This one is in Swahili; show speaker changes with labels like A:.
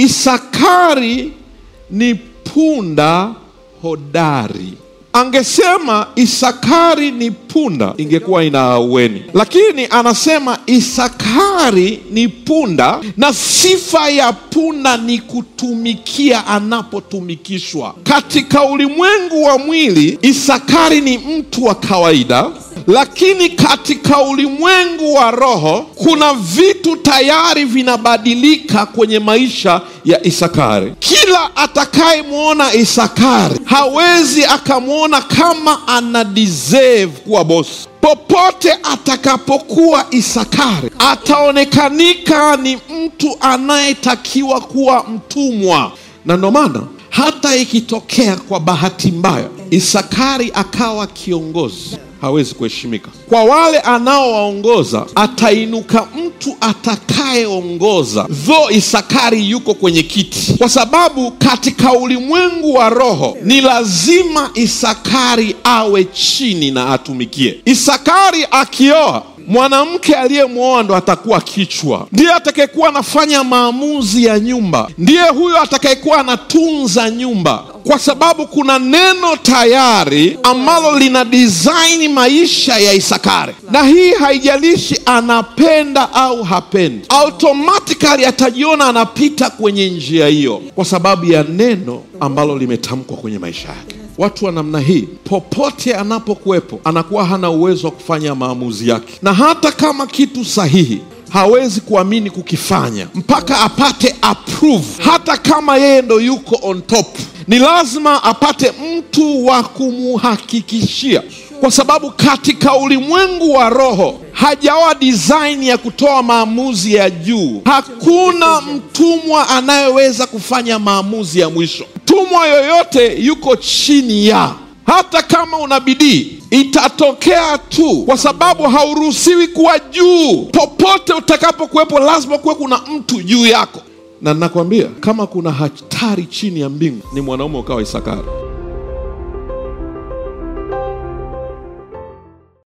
A: Isakari ni punda hodari. Angesema Isakari ni punda, ingekuwa ina aueni, lakini anasema Isakari ni punda, na sifa ya punda ni kutumikia anapotumikishwa. Katika ulimwengu wa mwili, Isakari ni mtu wa kawaida, lakini katika ulimwengu wa roho kuna vitu tayari vinabadilika kwenye maisha ya Isakari. Kila atakayemwona Isakari hawezi akamwona kama ana deserve kuwa bosi. Popote atakapokuwa Isakari ataonekanika ni mtu anayetakiwa kuwa mtumwa, na ndo maana hata ikitokea kwa bahati mbaya Isakari akawa kiongozi hawezi kuheshimika. Kwa wale anaowaongoza atainuka mtu atakayeongoza, dho Isakari yuko kwenye kiti, kwa sababu katika ulimwengu wa roho ni lazima Isakari awe chini na atumikie. Isakari akioa mwanamke aliyemwoa ndo atakuwa kichwa, ndiye atakayekuwa anafanya maamuzi ya nyumba, ndiye huyo atakayekuwa anatunza nyumba, kwa sababu kuna neno tayari ambalo lina design maisha ya Isakari, na hii haijalishi anapenda au hapendi, automatically atajiona anapita kwenye njia hiyo kwa sababu ya neno ambalo limetamkwa kwenye maisha yake. Watu wa namna hii popote anapokuwepo anakuwa hana uwezo wa kufanya maamuzi yake, na hata kama kitu sahihi hawezi kuamini kukifanya mpaka apate approve. Hata kama yeye ndo yuko on top, ni lazima apate mtu wa kumuhakikishia, kwa sababu katika ulimwengu wa roho hajawa design ya kutoa maamuzi ya juu. Hakuna mtumwa anayeweza kufanya maamuzi ya mwisho. Mtumwa yoyote yuko chini ya, hata kama una bidii itatokea tu, kwa sababu hauruhusiwi kuwa juu. Popote utakapokuwepo, lazima kuwe kuna mtu juu yako, na nakwambia kama kuna hatari chini ya mbingu, ni mwanaume ukawa Isakari.